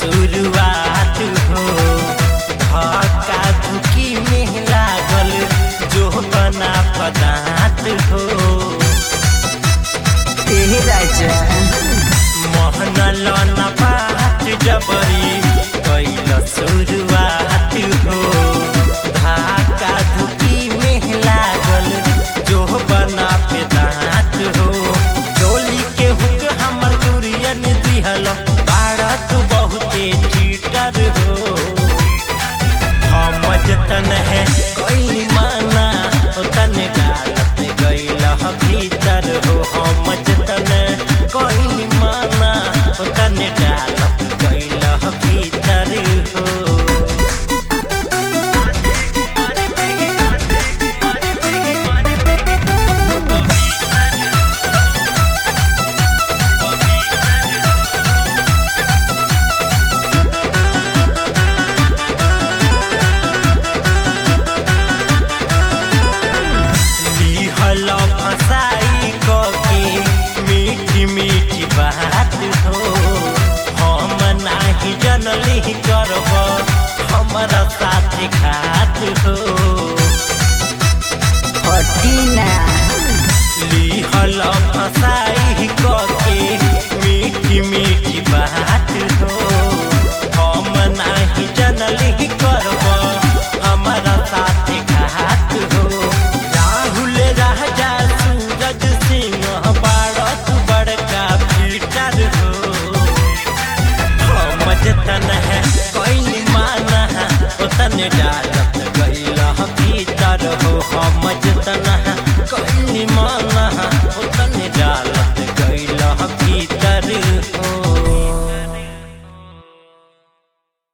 शुरुआत हो धक्का धुकी में लागल जो बना पदार्थ हो ए राजा मोहन लन बात जबरी कैल शुरुआत हो धक्का धुकी में लागल जो बना पदार्थ हो डोली के हुक हमर दुरियन दिहल भारत बहुते चीटर हो हम जतन है कोई माना तन गालत गईल भीतर हो हम जतन कोई माना तन गालत गईल भीतर हो लिहल फसाई कके मीठी मीठी बात हो हम नाही जनली करब हमारा साथ खात हो हटीना लिहल फसाई कके मीठी मीठी बात हो हम नाही जनली करब हमारा साथ खात हो राहुल राजा सूरज सिंह बारत बड़का पीटर हो हम जतन है कोई माना ओतन डाल